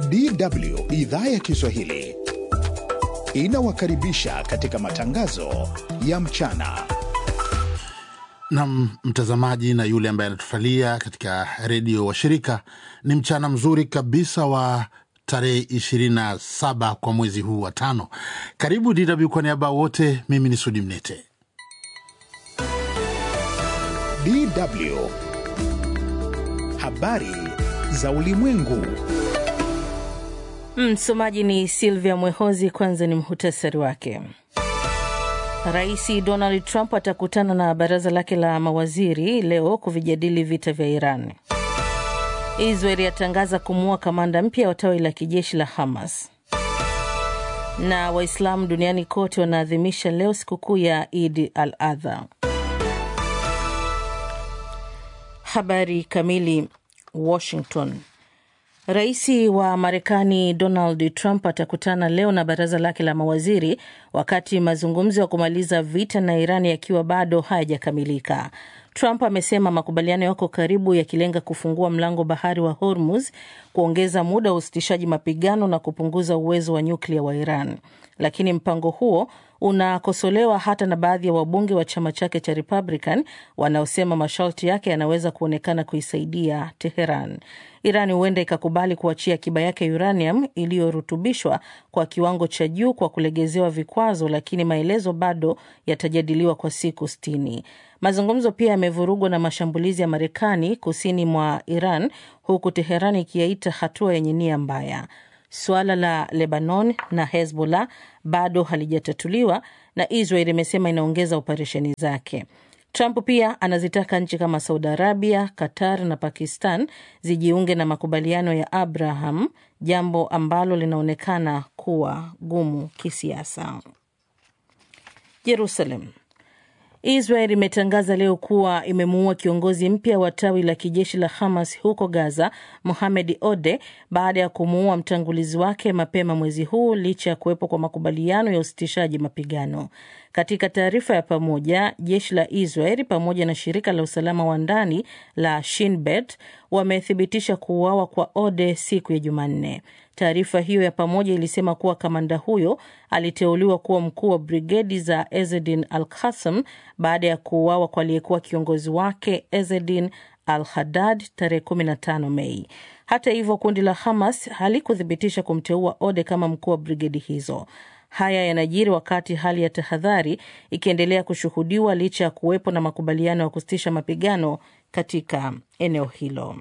DW idhaa ya Kiswahili inawakaribisha katika matangazo ya mchana. Nam mtazamaji na yule ambaye anatufalia katika redio wa shirika, ni mchana mzuri kabisa wa tarehe 27 kwa mwezi huu wa tano. Karibu DW kwa niaba wote, mimi ni Sudi Mnete. DW habari za ulimwengu. Msomaji ni Silvia Mwehozi. Kwanza ni muhutasari wake. Rais Donald Trump atakutana na baraza lake la mawaziri leo kuvijadili vita vya Iran. Israel yatangaza kumuua kamanda mpya wa tawi la kijeshi la Hamas. Na Waislamu duniani kote wanaadhimisha leo sikukuu ya Idi al Adha. Habari kamili. Washington. Rais wa Marekani Donald Trump atakutana leo na baraza lake la mawaziri wakati mazungumzo ya kumaliza vita na Iran yakiwa bado hayajakamilika. Trump amesema makubaliano yako karibu yakilenga kufungua mlango bahari wa Hormuz, kuongeza muda wa usitishaji mapigano na kupunguza uwezo wa nyuklia wa Iran. Lakini mpango huo unakosolewa hata na baadhi ya wabunge wa chama chake cha Republican wanaosema masharti yake yanaweza kuonekana kuisaidia Teheran. Iran huenda ikakubali kuachia akiba yake ya uranium iliyorutubishwa kwa kiwango cha juu kwa kulegezewa vikwazo, lakini maelezo bado yatajadiliwa kwa siku sitini. Mazungumzo pia yamevurugwa na mashambulizi ya Marekani kusini mwa Iran, huku Teheran ikiyaita hatua yenye nia mbaya. Suala la Lebanon na Hezbollah bado halijatatuliwa na Israel imesema inaongeza operesheni zake. Trump pia anazitaka nchi kama Saudi Arabia, Qatar na Pakistan zijiunge na makubaliano ya Abraham, jambo ambalo linaonekana kuwa gumu kisiasa. Jerusalem. Israel imetangaza leo kuwa imemuua kiongozi mpya wa tawi la kijeshi la Hamas huko Gaza, Mohamed Ode, baada ya kumuua mtangulizi wake mapema mwezi huu, licha ya kuwepo kwa makubaliano ya usitishaji mapigano. Katika taarifa ya pamoja, jeshi la Israel pamoja na shirika la usalama wa ndani la Shin Bet wamethibitisha kuuawa kwa Ode siku ya Jumanne. Taarifa hiyo ya pamoja ilisema kuwa kamanda huyo aliteuliwa kuwa mkuu wa brigedi za Ezedin Al Qassam baada ya kuuawa kwa aliyekuwa kiongozi wake Ezedin Al Haddad tarehe 15 Mei. Hata hivyo, kundi la Hamas halikuthibitisha kumteua Ode kama mkuu wa brigedi hizo. Haya yanajiri wakati hali ya tahadhari ikiendelea kushuhudiwa licha ya kuwepo na makubaliano ya kusitisha mapigano katika eneo hilo.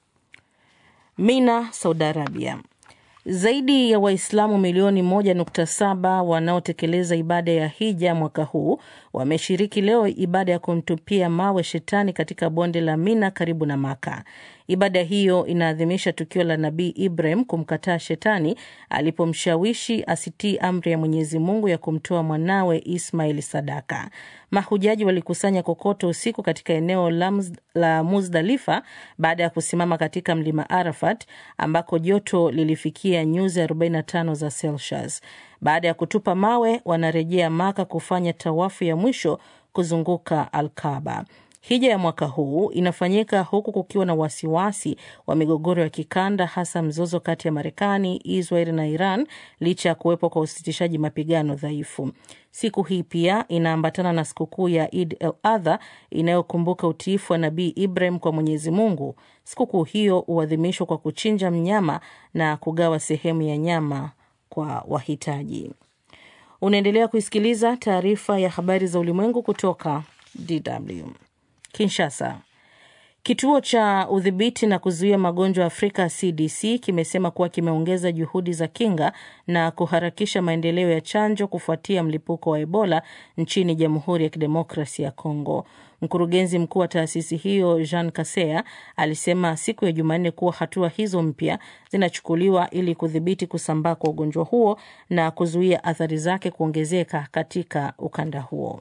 Mina, Saudi Arabia. Zaidi ya Waislamu milioni 1.7 wanaotekeleza ibada ya hija mwaka huu wameshiriki leo ibada ya kumtupia mawe shetani katika bonde la Mina karibu na Maka. Ibada hiyo inaadhimisha tukio la Nabii Ibrahim kumkataa shetani alipomshawishi asitii amri ya Mwenyezi Mungu ya kumtoa mwanawe Ismail sadaka. Mahujaji walikusanya kokoto usiku katika eneo la, la Muzdalifa baada ya kusimama katika mlima Arafat ambako joto lilifikia nyuzi 45 za Celsius. Baada ya kutupa mawe, wanarejea Maka kufanya tawafu ya mwisho kuzunguka Alkaba. Hija ya mwaka huu inafanyika huku kukiwa na wasiwasi wa migogoro ya kikanda, hasa mzozo kati ya Marekani, Israel na Iran, licha ya kuwepo kwa usitishaji mapigano dhaifu. Siku hii pia inaambatana na sikukuu ya Id el Adha inayokumbuka utiifu wa Nabii Ibrahim kwa Mwenyezi Mungu. Sikukuu hiyo huadhimishwa kwa kuchinja mnyama na kugawa sehemu ya nyama kwa wahitaji. Unaendelea kuisikiliza taarifa ya habari za ulimwengu kutoka DW. Kinshasa. Kituo cha udhibiti na kuzuia magonjwa Afrika CDC kimesema kuwa kimeongeza juhudi za kinga na kuharakisha maendeleo ya chanjo kufuatia mlipuko wa Ebola nchini Jamhuri ya Kidemokrasi ya Kongo. Mkurugenzi mkuu wa taasisi hiyo Jean Kasea alisema siku ya Jumanne kuwa hatua hizo mpya zinachukuliwa ili kudhibiti kusambaa kwa ugonjwa huo na kuzuia athari zake kuongezeka katika ukanda huo.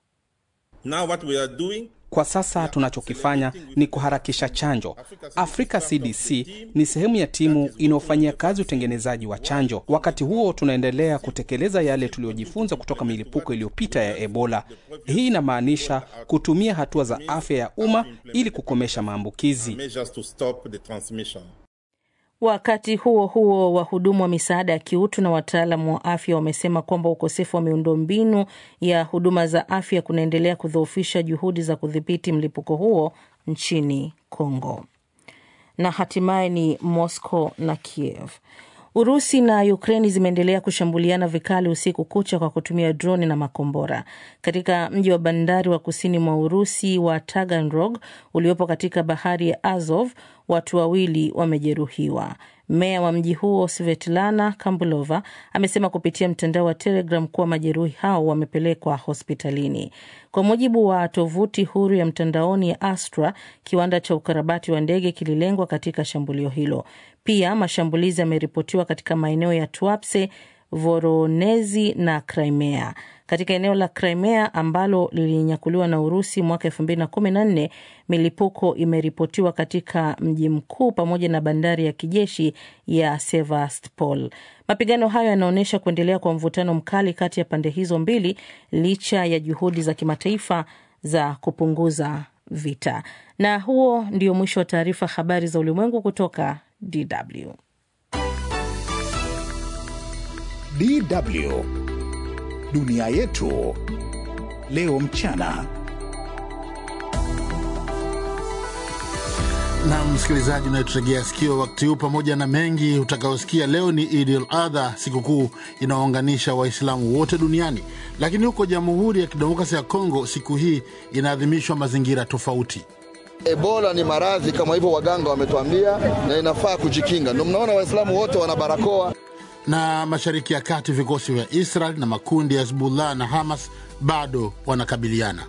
Now what we are doing Kwa sasa tunachokifanya ni kuharakisha chanjo. Africa CDC ni sehemu ya timu inayofanyia kazi utengenezaji wa chanjo. Wakati huo tunaendelea kutekeleza yale tuliyojifunza kutoka milipuko iliyopita ya Ebola. Hii inamaanisha kutumia hatua za afya ya umma ili kukomesha maambukizi. measures to stop the transmission. Wakati huo huo, wahudumu wa misaada ya kiutu na wataalamu wa afya wamesema kwamba ukosefu wa miundombinu ya huduma za afya kunaendelea kudhoofisha juhudi za kudhibiti mlipuko huo nchini Kongo. Na hatimaye ni Moscow na Kiev. Urusi na Ukraini zimeendelea kushambuliana vikali usiku kucha kwa kutumia droni na makombora katika mji wa bandari wa kusini mwa Urusi wa Taganrog uliopo katika bahari ya Azov. Watu wawili wamejeruhiwa. Meya wa mji huo Svetlana Kambulova amesema kupitia mtandao wa Telegram kuwa majeruhi hao wamepelekwa hospitalini. Kwa mujibu wa tovuti huru ya mtandaoni ya Astra, kiwanda cha ukarabati wa ndege kililengwa katika shambulio hilo. Pia mashambulizi yameripotiwa katika maeneo ya Tuapse, Voronezi na Crimea. Katika eneo la Crimea ambalo lilinyakuliwa na Urusi mwaka elfu mbili na kumi na nne, milipuko imeripotiwa katika mji mkuu pamoja na bandari ya kijeshi ya Sevastopol. Mapigano hayo yanaonyesha kuendelea kwa mvutano mkali kati ya pande hizo mbili licha ya juhudi za kimataifa za kupunguza vita. Na huo ndio mwisho wa taarifa habari za ulimwengu kutoka DW. DW dunia yetu leo mchana. na msikilizaji unayetutegea sikio wakati huu, pamoja na mengi utakaosikia leo, ni Idi al Adha, sikukuu inaounganisha Waislamu wote duniani. Lakini huko Jamhuri ya Kidemokrasia ya Kongo, siku hii inaadhimishwa mazingira tofauti. Ebola ni maradhi kama hivyo waganga wametuambia, na inafaa kujikinga. Ndio mnaona Waislamu wote wana barakoa. Na mashariki ya kati, vikosi vya Israel na makundi ya Hezbollah na Hamas bado wanakabiliana.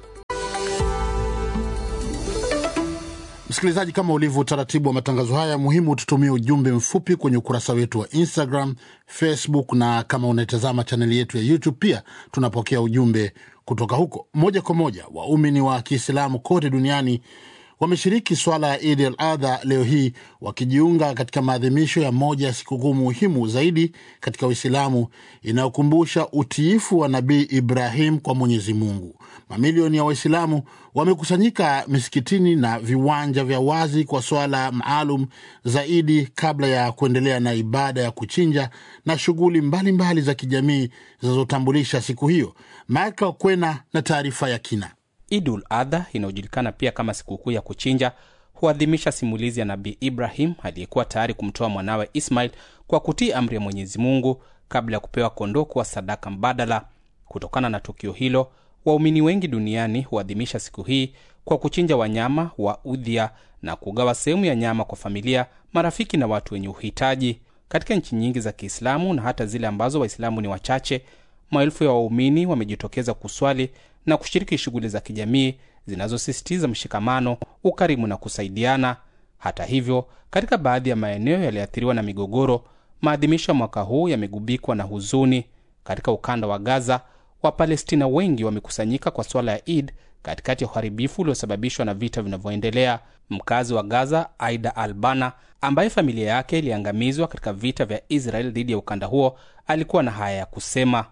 Msikilizaji, kama ulivyo utaratibu wa matangazo haya, muhimu tutumie ujumbe mfupi kwenye ukurasa wetu wa Instagram, Facebook na kama unaitazama chaneli yetu ya YouTube pia tunapokea ujumbe kutoka huko moja kwa moja. Waumini wa Kiislamu kote duniani wameshiriki swala ya Idi al Adha leo hii wakijiunga katika maadhimisho ya moja ya sikukuu muhimu zaidi katika Uislamu inayokumbusha utiifu wa Nabii Ibrahim kwa Mwenyezi Mungu. Mamilioni ya Waislamu wamekusanyika misikitini na viwanja vya wazi kwa swala maalum zaidi kabla ya kuendelea na ibada ya kuchinja na shughuli mbalimbali za kijamii zinazotambulisha siku hiyo. Michael Kwena na taarifa ya kina. Idul Adha inayojulikana pia kama sikukuu ya kuchinja huadhimisha simulizi ya Nabii Ibrahim aliyekuwa tayari kumtoa mwanawe Ismail kwa kutii amri ya Mwenyezi Mungu kabla ya kupewa kondoo kuwa sadaka mbadala. Kutokana na tukio hilo, waumini wengi duniani huadhimisha siku hii kwa kuchinja wanyama wa udhia na kugawa sehemu ya nyama kwa familia, marafiki na watu wenye uhitaji. Katika nchi nyingi za Kiislamu na hata zile ambazo Waislamu ni wachache, maelfu ya waumini wamejitokeza kuswali na kushiriki shughuli za kijamii zinazosisitiza mshikamano, ukarimu na kusaidiana. Hata hivyo, katika baadhi ya maeneo yaliyoathiriwa na migogoro, maadhimisho ya mwaka huu yamegubikwa na huzuni. Katika ukanda wa Gaza, Wapalestina wengi wamekusanyika kwa swala ya Id katikati ya uharibifu uliosababishwa na vita vinavyoendelea. Mkazi wa Gaza, Aida Albana, ambaye familia yake iliangamizwa katika vita vya Israel dhidi ya ukanda huo, alikuwa na haya ya kusema: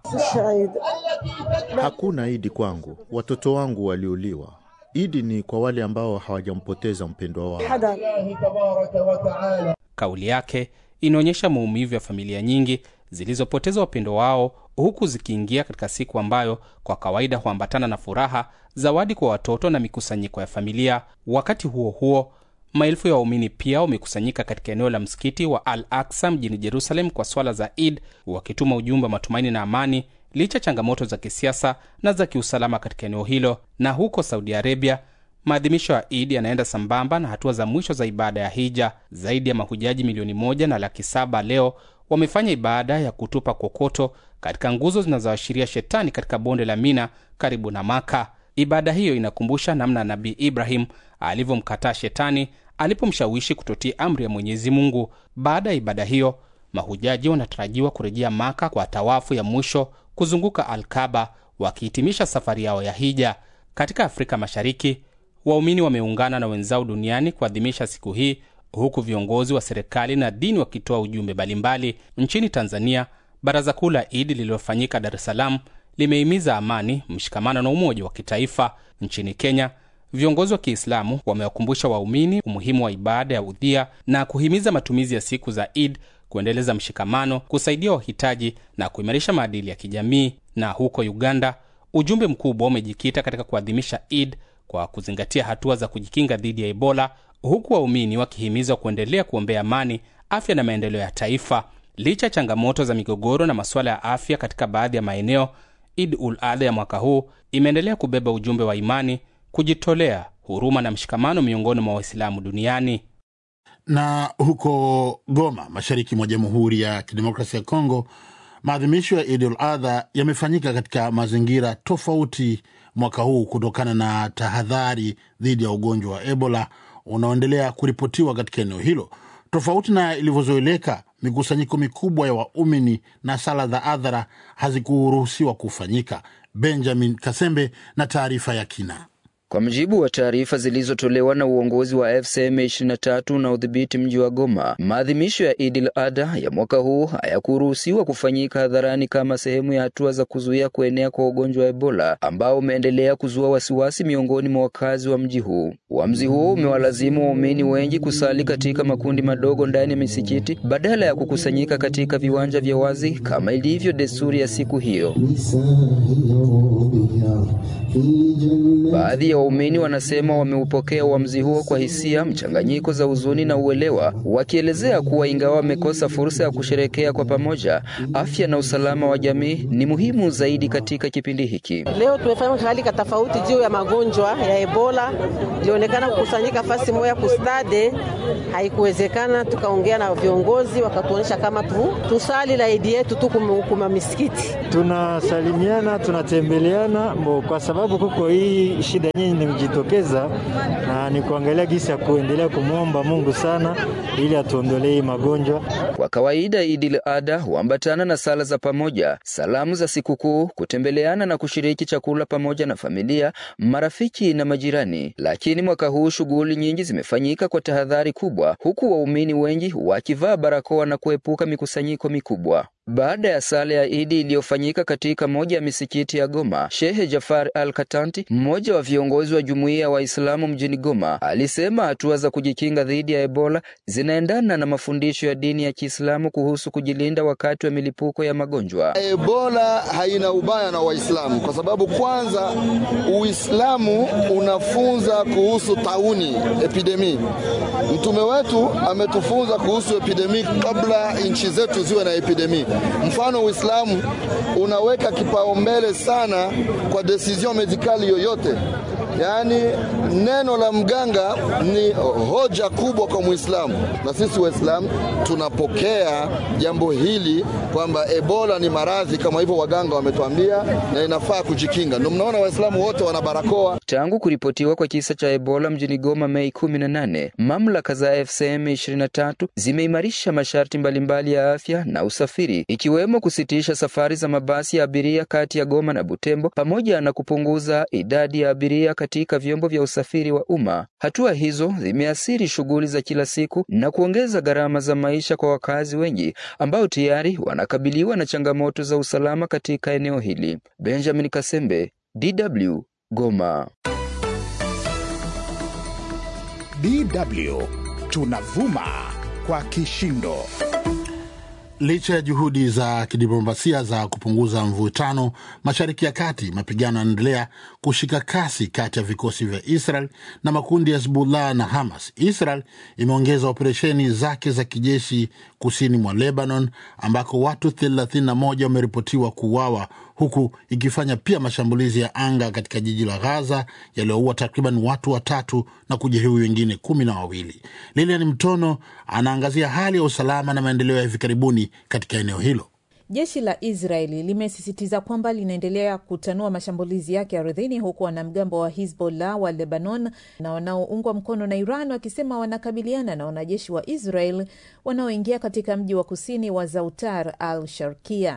Hakuna idi kwangu, watoto wangu waliuliwa. Idi ni kwa wale ambao hawajampoteza mpendwa wao. Kauli yake inaonyesha maumivu ya familia nyingi zilizopoteza wapendo wao, huku zikiingia katika siku ambayo kwa kawaida huambatana na furaha, zawadi kwa watoto na mikusanyiko ya familia. Wakati huo huo, maelfu ya waumini pia wamekusanyika katika eneo la msikiti wa Al Aksa mjini Jerusalem kwa swala za Id, wakituma ujumbe wa matumaini na amani licha changamoto za kisiasa na za kiusalama katika eneo hilo. Na huko Saudi Arabia, maadhimisho ya Id yanaenda sambamba na hatua za mwisho za ibada ya hija. Zaidi ya mahujaji milioni moja na laki saba leo wamefanya ibada ya kutupa kokoto katika nguzo zinazoashiria shetani katika bonde la Mina karibu na Maka. Ibada hiyo inakumbusha namna Nabii Ibrahim alivyomkataa shetani alipomshawishi kutotii amri ya Mwenyezi Mungu. Baada ya ibada hiyo, mahujaji wanatarajiwa kurejea Maka kwa tawafu ya mwisho kuzunguka Alkaba, wakihitimisha safari yao ya hija. Katika Afrika Mashariki, waumini wameungana na wenzao duniani kuadhimisha siku hii huku viongozi wa serikali na dini wakitoa ujumbe mbalimbali. Nchini Tanzania, baraza kuu la Idi lililofanyika Dar es Salaam limehimiza amani, mshikamano na umoja wa kitaifa. Nchini Kenya, Viongozi wa Kiislamu wamewakumbusha waumini umuhimu wa ibada ya udhia na kuhimiza matumizi ya siku za Eid kuendeleza mshikamano, kusaidia wahitaji na kuimarisha maadili ya kijamii. Na huko Uganda, ujumbe mkubwa umejikita katika kuadhimisha Eid kwa kuzingatia hatua za kujikinga dhidi ya Ebola, huku waumini wakihimizwa kuendelea kuombea amani, afya na maendeleo ya taifa. Licha ya changamoto za migogoro na masuala ya afya katika baadhi ya maeneo, Eid ul Adha ya mwaka huu imeendelea kubeba ujumbe wa imani, kujitolea, huruma na mshikamano miongoni mwa Waislamu duniani. Na huko Goma, mashariki mwa Jamhuri ya Kidemokrasia ya Kongo, maadhimisho ya Idul Adha yamefanyika katika mazingira tofauti mwaka huu kutokana na tahadhari dhidi ya ugonjwa wa Ebola unaoendelea kuripotiwa katika eneo hilo. Tofauti na ilivyozoeleka, mikusanyiko mikubwa ya waumini na sala za adhara hazikuruhusiwa kufanyika. Benjamin Kasembe na taarifa ya kina. Kwa mujibu wa taarifa zilizotolewa na uongozi wa FCM 23 na udhibiti mji wa Goma, maadhimisho ya Idil Adha ya mwaka huu hayakuruhusiwa kufanyika hadharani kama sehemu ya hatua za kuzuia kuenea kwa ugonjwa wa Ebola ambao umeendelea kuzua wasiwasi miongoni mwa wakazi wa mji huu. Uamuzi huo umewalazimu waumini wengi kusali katika makundi madogo ndani ya misikiti badala ya kukusanyika katika viwanja vya wazi kama ilivyo desturi ya siku hiyo. Baadhi ya waumini wanasema wameupokea uamuzi huo kwa hisia mchanganyiko za huzuni na uelewa, wakielezea kuwa ingawa wamekosa fursa ya kusherekea kwa pamoja, afya na usalama wa jamii ni muhimu zaidi katika kipindi hiki. Leo tumefanya hali ka tofauti juu ya magonjwa ya Ebola. Ilionekana kukusanyika fasi moja kustade, haikuwezekana. Tukaongea na viongozi wakatuonyesha kama tu, tusali la idi yetu tu kuma misikiti, tunasalimiana tunatembeleana mbo, kwa sababu kuko hii shida nyingi nimejitokeza, na ni kuangalia gisi ya kuendelea kumwomba Mungu sana ili atuondolee magonjwa. Kwa kawaida Idil Adha huambatana na sala za pamoja, salamu za sikukuu, kutembeleana na kushiriki chakula pamoja na familia, marafiki na majirani. Lakini mwaka huu shughuli nyingi zimefanyika kwa tahadhari kubwa, huku waumini wengi wakivaa barakoa na kuepuka mikusanyiko mikubwa. Baada ya sala ya Idi iliyofanyika katika moja ya misikiti ya Goma, Shehe Jafar Al Katanti, mmoja wa viongozi wa jumuiya ya Waislamu mjini Goma, alisema hatua za kujikinga dhidi ya Ebola zinaendana na mafundisho ya dini ya Kiislamu kuhusu kujilinda wakati wa milipuko ya magonjwa. Ebola haina ubaya na Waislamu kwa sababu kwanza Uislamu unafunza kuhusu tauni epidemi. Mtume wetu ametufunza kuhusu epidemi kabla nchi zetu ziwe na epidemi. Mfano, Uislamu unaweka kipaumbele sana kwa decision medikali yoyote, yaani neno la mganga ni hoja kubwa kwa Muislamu, na sisi Waislamu tunapokea jambo hili kwamba Ebola ni maradhi kama hivyo waganga wametuambia, na inafaa kujikinga. Ndio mnaona Waislamu wote wana barakoa. Tangu kuripotiwa kwa kisa cha Ebola mjini Goma Mei 18, mamlaka za FCM 23 zimeimarisha masharti mbalimbali ya afya na usafiri, ikiwemo kusitisha safari za mabasi ya abiria kati ya Goma na Butembo pamoja na kupunguza idadi ya abiria katika vyombo vya usafiri wa umma. Hatua hizo zimeathiri shughuli za kila siku na kuongeza gharama za maisha kwa wakazi wengi ambao tayari wanakabiliwa na changamoto za usalama katika eneo hili. Benjamin Kasembe, DW, Goma. DW tunavuma kwa kishindo. Licha ya juhudi za kidiplomasia za kupunguza mvutano mashariki ya kati, mapigano yanaendelea kushika kasi kati ya vikosi vya Israel na makundi ya Hezbollah na Hamas. Israel imeongeza operesheni zake za kijeshi kusini mwa Lebanon, ambako watu 31 wameripotiwa kuuawa, huku ikifanya pia mashambulizi ya anga katika jiji la Gaza yaliyoua takriban watu watatu na kujeruhi wengine kumi na wawili. Lilian Mtono anaangazia hali ya usalama na maendeleo ya hivi karibuni katika eneo hilo. Jeshi la Israeli limesisitiza kwamba linaendelea kutanua mashambulizi yake ardhini, huku wanamgambo wa Hizbollah wa Lebanon na wanaoungwa mkono na Iran wakisema wanakabiliana na wanajeshi wa Israel wanaoingia katika mji wa kusini wa Zautar al Sharkia.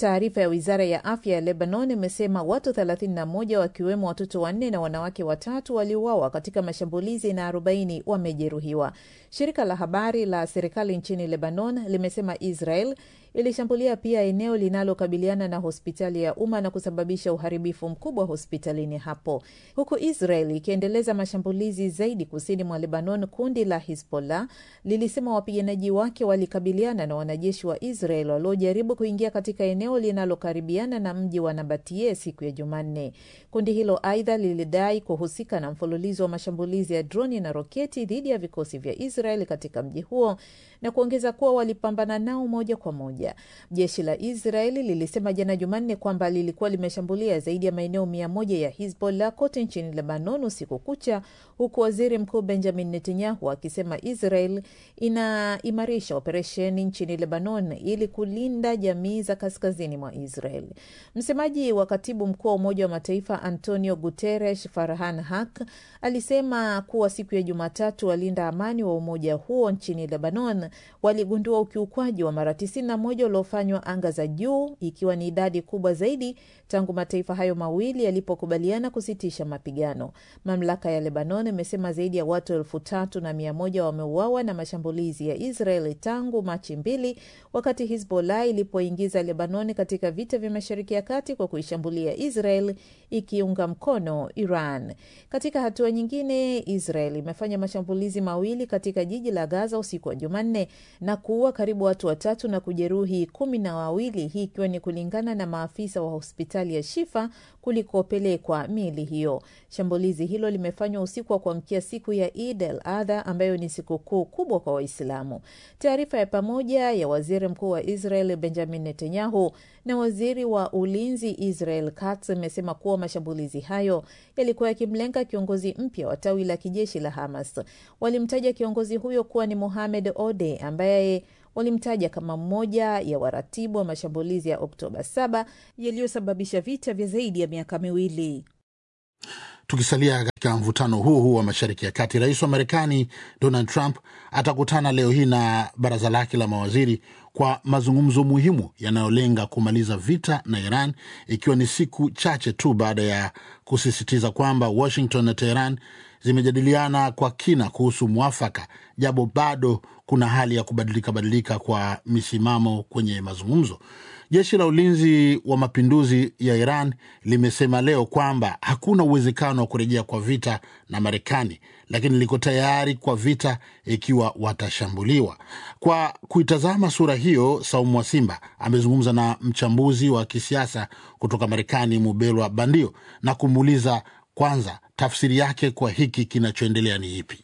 Taarifa ya wizara ya afya ya Lebanon imesema watu 31 wakiwemo watoto wanne na wanawake watatu waliuawa katika mashambulizi na 40 wamejeruhiwa. Shirika la habari la serikali nchini Lebanon limesema Israel ilishambulia pia eneo linalokabiliana na hospitali ya umma na kusababisha uharibifu mkubwa hospitalini hapo, huku Israel ikiendeleza mashambulizi zaidi kusini mwa Lebanon. Kundi la Hizbollah lilisema wapiganaji wake walikabiliana na wanajeshi wa Israel waliojaribu kuingia katika eneo linalokaribiana na mji wa Nabatie siku ya Jumanne. Kundi hilo aidha lilidai kuhusika na mfululizo wa mashambulizi ya droni na roketi dhidi ya vikosi vya Israel katika mji huo na kuongeza kuwa walipambana nao moja kwa moja. Jeshi la Israeli lilisema jana Jumanne kwamba lilikuwa limeshambulia zaidi ya maeneo mia moja ya Hizbollah kote nchini Lebanon usiku kucha, huku waziri mkuu Benjamin Netanyahu akisema Israel inaimarisha operesheni nchini Lebanon ili kulinda jamii za kaskazini mwa Israel. Msemaji wa katibu mkuu wa Umoja wa Mataifa Antonio Guterres, Farhan Haq, alisema kuwa siku ya Jumatatu walinda amani wa umoja huo nchini Lebanon waligundua ukiukwaji wa mara 91 uliofanywa anga za juu, ikiwa ni idadi kubwa zaidi tangu mataifa hayo mawili yalipokubaliana kusitisha mapigano. Mamlaka ya Lebanon imesema zaidi ya watu elfu tatu na mia moja wameuawa na mashambulizi ya Israel tangu Machi mbili, wakati Hizbollah ilipoingiza Lebanon katika vita vya Mashariki ya Kati kwa kuishambulia Israel ikiunga mkono Iran. Katika hatua nyingine, Israel imefanya mashambulizi mawili katika jiji la Gaza usiku wa Jumanne na kuua karibu watu watatu na kujeruhi kumi na wawili, hii ikiwa ni kulingana na maafisa wa hospitali ya Shifa kulikopelekwa miili hiyo. Shambulizi hilo limefanywa usiku wa kuamkia siku ya Eid al Adha ambayo ni sikukuu kubwa kwa Waislamu. Taarifa ya pamoja ya waziri mkuu wa Israel Benjamin Netanyahu na waziri wa ulinzi Israel Katz imesema kuwa mashambulizi hayo yalikuwa yakimlenga kiongozi mpya wa tawi la kijeshi la Hamas. Walimtaja kiongozi huyo kuwa ni Mohamed Ode ambaye walimtaja kama mmoja ya waratibu wa mashambulizi ya Oktoba 7 yaliyosababisha vita vya zaidi ya miaka miwili. Tukisalia katika mvutano huu huu wa Mashariki ya Kati, rais wa Marekani Donald Trump atakutana leo hii na baraza lake la mawaziri kwa mazungumzo muhimu yanayolenga kumaliza vita na Iran, ikiwa ni siku chache tu baada ya kusisitiza kwamba Washington na Teheran zimejadiliana kwa kina kuhusu mwafaka, japo bado kuna hali ya kubadilika badilika kwa misimamo kwenye mazungumzo. Jeshi la ulinzi wa mapinduzi ya Iran limesema leo kwamba hakuna uwezekano wa kurejea kwa vita na Marekani, lakini liko tayari kwa vita ikiwa watashambuliwa. Kwa kuitazama sura hiyo, Saumu wa Simba amezungumza na mchambuzi wa kisiasa kutoka Marekani, Mubelwa Bandio, na kumuuliza kwanza tafsiri yake kwa hiki kinachoendelea ni ipi?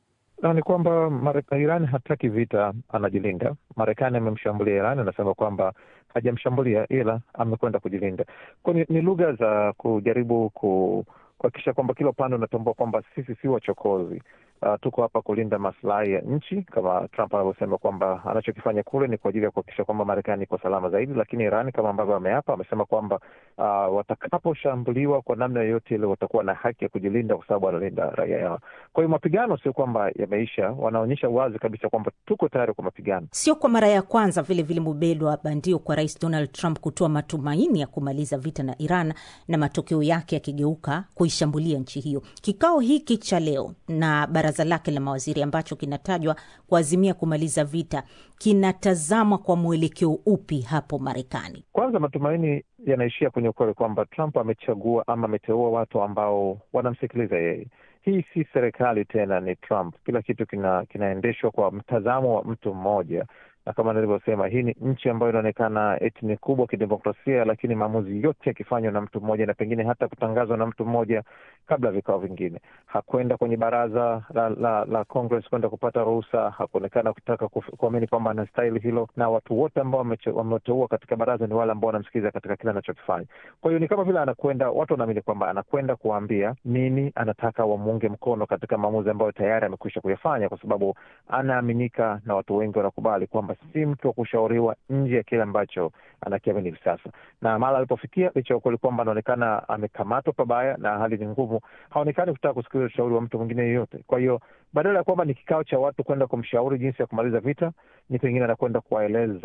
Na ni kwamba Iran hataki vita, anajilinda. Marekani amemshambulia Iran, anasema kwamba hajamshambulia ila amekwenda kujilinda. Kwa ni, ni lugha za kujaribu ku kuhakikisha kwamba kila upande unatambua kwamba sisi si wachokozi. Uh, tuko hapa kulinda maslahi ya nchi, kama Trump anavyosema kwamba anachokifanya kule ni kwa ajili ya kuhakikisha kwamba Marekani iko salama zaidi, lakini Iran kama ambavyo ameapa, amesema kwamba uh, watakaposhambuliwa kwa namna yoyote ile watakuwa na haki ya kujilinda, kwa sababu wanalinda raia yao. Kwa hiyo mapigano sio kwamba yameisha, wanaonyesha wazi kabisa kwamba tuko tayari kwa mapigano. Sio kwa mara ya kwanza vile vile, Mubelwa Bandio, kwa Rais Donald Trump kutoa matumaini ya kumaliza vita na Iran na matokeo yake yakigeuka kuishambulia nchi hiyo. Kikao hiki cha leo na baraza lake la mawaziri ambacho kinatajwa kuazimia kumaliza vita kinatazamwa kwa mwelekeo upi hapo Marekani? Kwanza, matumaini yanaishia kwenye ukweli kwamba Trump amechagua ama ameteua watu ambao wanamsikiliza yeye. Hii si serikali tena, ni Trump. Kila kitu kina, kinaendeshwa kwa mtazamo wa mtu mmoja na kama nilivyosema, hii ni nchi ambayo inaonekana eti ni kubwa kidemokrasia, lakini maamuzi yote yakifanywa na mtu mmoja na pengine hata kutangazwa na mtu mmoja kabla ya vikao vingine. Hakwenda kwenye baraza la, la, la Congress kwenda kupata ruhusa, hakuonekana kutaka kuamini kwamba anastahili hilo, na watu wote ambao wameteua katika baraza ni wale ambao wanamsikiliza katika kile anachokifanya. Kwa hiyo ni kama vile anakwenda, watu wanaamini kwamba anakwenda kuwaambia nini anataka wamuunge mkono katika maamuzi ambayo tayari amekwisha kuyafanya, kwa sababu anaaminika na watu wengi wanakubali kwamba si mtu wa kushauriwa nje ya kile ambacho anakiamini hivi sasa. Na mara alipofikia, licha ya ukweli kwamba anaonekana amekamatwa pabaya na hali ni ngumu, haonekani kutaka kusikiliza ushauri wa mtu mwingine yeyote. Kwa hiyo badala ya kwamba ni kikao cha watu kwenda kumshauri jinsi ya kumaliza vita, ni pengine anakwenda kuwaeleza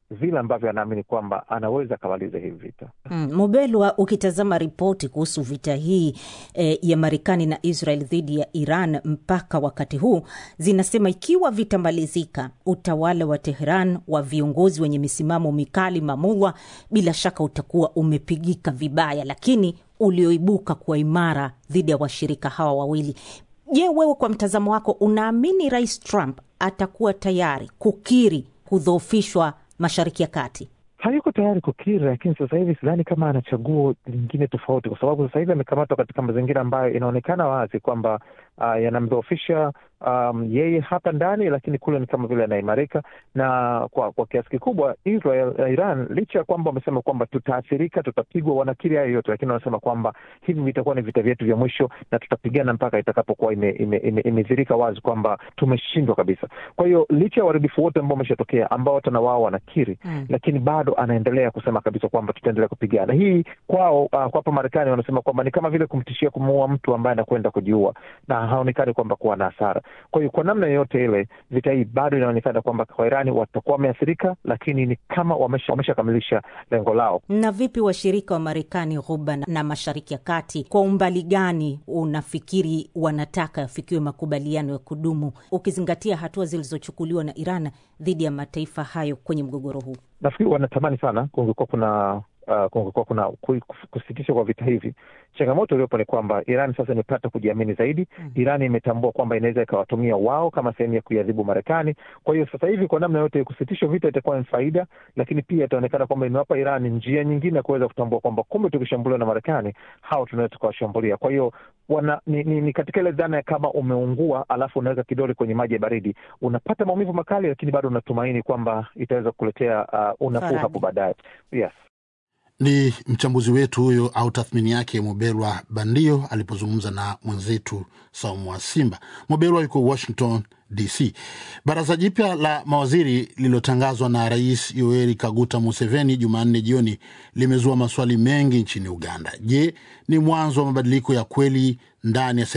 vile ambavyo anaamini kwamba anaweza akamaliza hivi vita. Mm, Mubelwa, ukitazama ripoti kuhusu vita hii eh, ya Marekani na Israel dhidi ya Iran mpaka wakati huu zinasema ikiwa vitamalizika, utawala wa Tehran wa viongozi wenye misimamo mikali mamulwa, bila shaka utakuwa umepigika vibaya, lakini ulioibuka kuwa imara dhidi ya washirika hawa wawili. Je, wewe kwa mtazamo wako unaamini Rais Trump atakuwa tayari kukiri kudhoofishwa Mashariki ya Kati? hayuko tayari kukiri, lakini sasa hivi sidhani kama ana chaguo lingine tofauti, kwa sababu sasa hivi amekamatwa katika mazingira ambayo inaonekana wazi kwamba uh, yanamdhoofisha um, yeye hapa ndani, lakini kule ni kama vile anaimarika na kwa kwa kiasi kikubwa Israel na Iran, licha ya kwamba wamesema kwamba tutaathirika, tutapigwa, wanakiri hayo yote, lakini wanasema kwamba hivi vitakuwa ni vita vyetu vya mwisho na tutapigana mpaka itakapokuwa imedhirika ime, ime, ime wazi kwamba tumeshindwa kabisa. Kwa hiyo licha ya uharibifu wote ambao umeshatokea ambao hata na wao wanakiri mm, lakini bado anaendelea kusema kabisa kwamba tutaendelea kupigana. Hii kwao, uh, kwa hapa Marekani wanasema kwamba ni kama vile kumtishia kumuua mtu ambaye anakwenda kujiua na haonekani kwamba kuwa na hasara. Kwa hiyo kwa namna yoyote ile, vita hii bado inaonekana kwamba kwa Irani watakuwa wameathirika, lakini ni kama wameshakamilisha wamesha lengo lao. Na vipi washirika wa Marekani Ghuba na Mashariki ya Kati, kwa umbali gani unafikiri wanataka yafikiwe makubaliano ya kudumu, ukizingatia hatua zilizochukuliwa na Iran dhidi ya mataifa hayo kwenye mgogoro huu? Nafikiri wanatamani sana kungekuwa kuna uh, kungekuwa kuna kusitishwa kwa vita hivi. Changamoto iliyopo ni kwamba Iran sasa imepata kujiamini zaidi. mm. Iran imetambua kwamba inaweza ikawatumia wao kama sehemu ya kuiadhibu Marekani. Kwa hiyo sasa hivi kwa namna yote kusitishwa vita itakuwa ni faida, lakini pia itaonekana kwamba imewapa Iran njia nyingine ya kuweza kutambua kwamba kumbe tukishambuliwa na Marekani hao tunaweza tukawashambulia. Kwa hiyo wana ni, ni, ni katika ile dhana ya kama umeungua alafu unaweka kidole kwenye maji ya baridi, unapata maumivu makali, lakini bado unatumaini kwamba itaweza kukuletea uh, unafuu hapo baadaye. Yes. Ni mchambuzi wetu huyo au tathmini yake Mobelwa Bandio alipozungumza na mwenzetu Saumu wa Simba. Mobelwa yuko Washington DC. Baraza jipya la mawaziri lililotangazwa na Rais Yoweri Kaguta Museveni Jumanne jioni limezua maswali mengi nchini Uganda. Je, ni mwanzo wa mabadiliko ya kweli ndani ya